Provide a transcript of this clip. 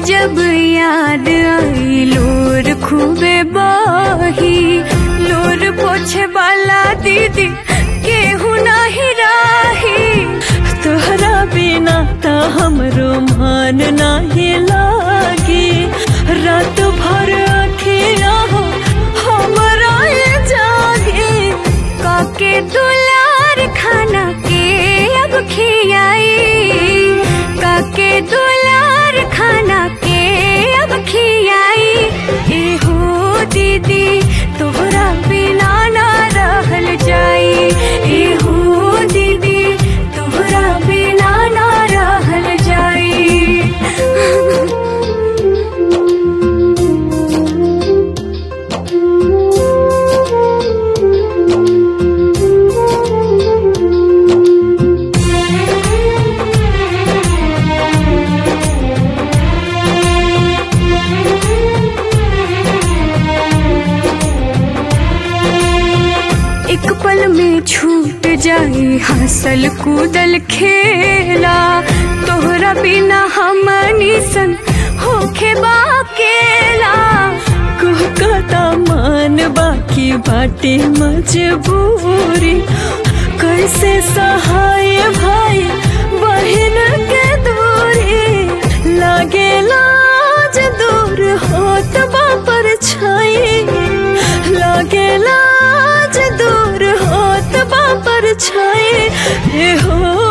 जब याद आई लोर खूबे बही लोर पोछे वाला दीदी केहू नाही राही तोहरा बिना त हमरो मान नाही लागे रात भर अखिया हो हमरा ये जागे काके दुलार खाना के अब खियाई काके दुलार खाना के अब खियाई ए हो दीदी तोहरा बिना ना रहल जाई ए हो दीदी तोहरा बिना ना रहल जाई एक पल में छूट जाए हंसल कूदल खेला तोहरा बिना हमनी सन होखे बाकेला कहता मान बाकी बाटे मजबूरी कैसे सहाय भाई बहन के दूरी लागे लाज दूर होत बापर छाई लागे लाज दूर होत बापर छाई ए हो